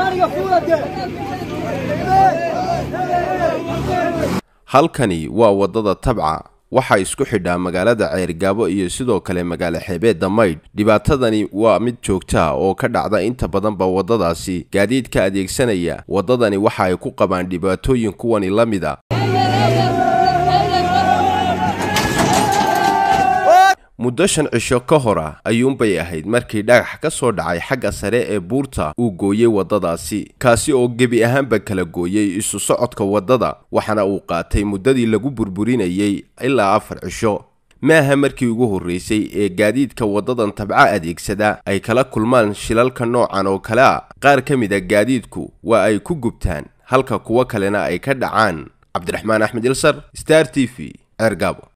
halkani waa waddada tabca waxaa isku xidhaa magaalada ceergaabo iyo sidoo kale magaalo xeebeedda maydh dhibaatadani waa mid joogtaa oo ka dhacda inta badanba waddadaasi gaadiidka adeegsanaya waddadani waxa ay ku qabaan dhibaatooyin kuwani la mida muddo shan cisho ka hor ah ayuunbay ahayd markii dhagax ka soo dhacay xagga sare ee buurta uu gooyey waddadaasi kaasi oo gebi ahaanba kala gooyey isu socodka waddada waxaana uu qaatay muddadii lagu burburinayay ilaa afar cisho maaha markii ugu horraysay ee gaadiidka waddadan tabca adeegsada ay kala kulmaan shilalka noocan oo kale a qaar ka mid a gaadiidku waa ay ku gubtaan halka kuwo kalena ay ka dhacaan cabdiraxmaan axmed ilsar star t v ceergaabo